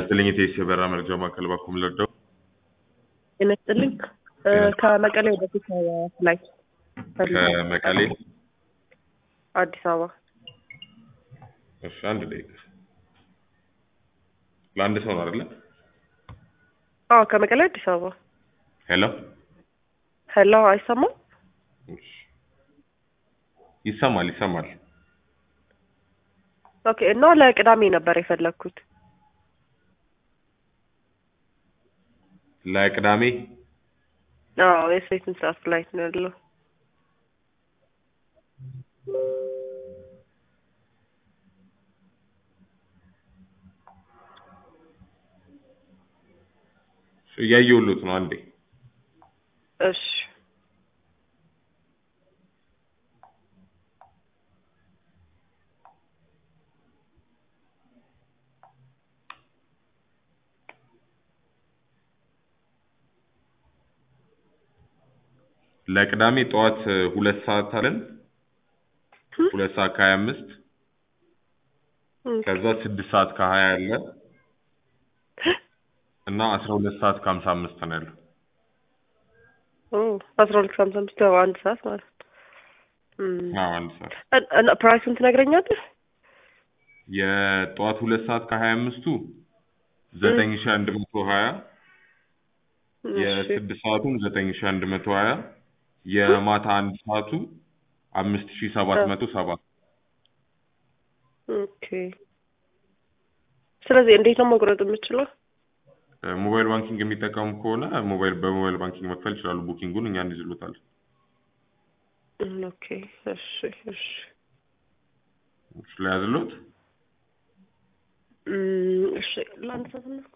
ይስጥልኝ የቴስ የበራ መረጃ ማዕከል ባኩም ልርዳው ጤና ይስጥልኝ እ ከመቀሌ ወደ አዲስ አበባ ላይ ከመቀሌ አዲስ አበባ እሺ አንድ ደቂቃ ለአንድ ሰው ነው አይደለ አዎ ከመቀሌ አዲስ አበባ ሄሎ ሄሎ አይሰማም እሺ ይሰማል ይሰማል ኦኬ እና ለቅዳሜ ነበር የፈለግኩት ለቅዳሜ አዎ የስንት ሰዓት ፍላይት ነው ያለው እያየሁሎት ነው አንዴ እሺ ለቅዳሜ ጠዋት እ, ሁለት ሰዓት አለን ሁለት ሰዓት ከሀያ አምስት ከዛ ስድስት ሰዓት ከሀያ አለ እና አስራ ሁለት ሰዓት ከሀምሳ አምስት ነው ያለው ኦ አስራ ሁለት ከሀምሳ አምስት ያው አንድ ሰዓት ማለት ነው እም። አዎ አንድ ሰዓት እን- እና ፕራይሱን ትነግረኛለህ የጠዋት ሁለት ሰዓት ከሀያ አምስቱ ዘጠኝ ሺ አንድ መቶ ሀያ እሺ የስድስት ሰዓቱም ዘጠኝ ሺ አንድ መቶ ሀያ የማታ አንድ ሰዓቱ አምስት ሺ ሰባት መቶ ሰባ ኦኬ ስለዚህ እንዴት ነው መቁረጥ የምችለው እ፣ ሞባይል ባንኪንግ የሚጠቀሙ ከሆነ ሞባይል በሞባይል ባንኪንግ መክፈል ይችላሉ ቡኪንጉን እኛ እንይዝሎታል እም፣ ኦኬ እሺ እሺ ስለያዝሎት እም፣ እሺ ለአንድ ሰዓት ነው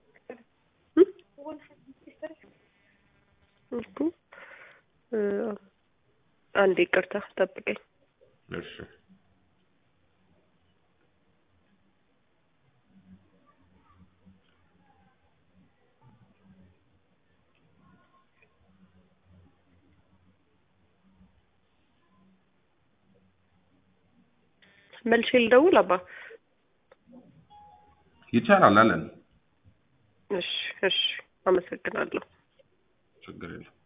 እኮ እ፣ አንዴ ይቅርታ ጠብቀኝ እሺ መልሼ ልደውል አባ ይቻላል አለን እሺ እሺ አመሰግናለሁ ችግር የለም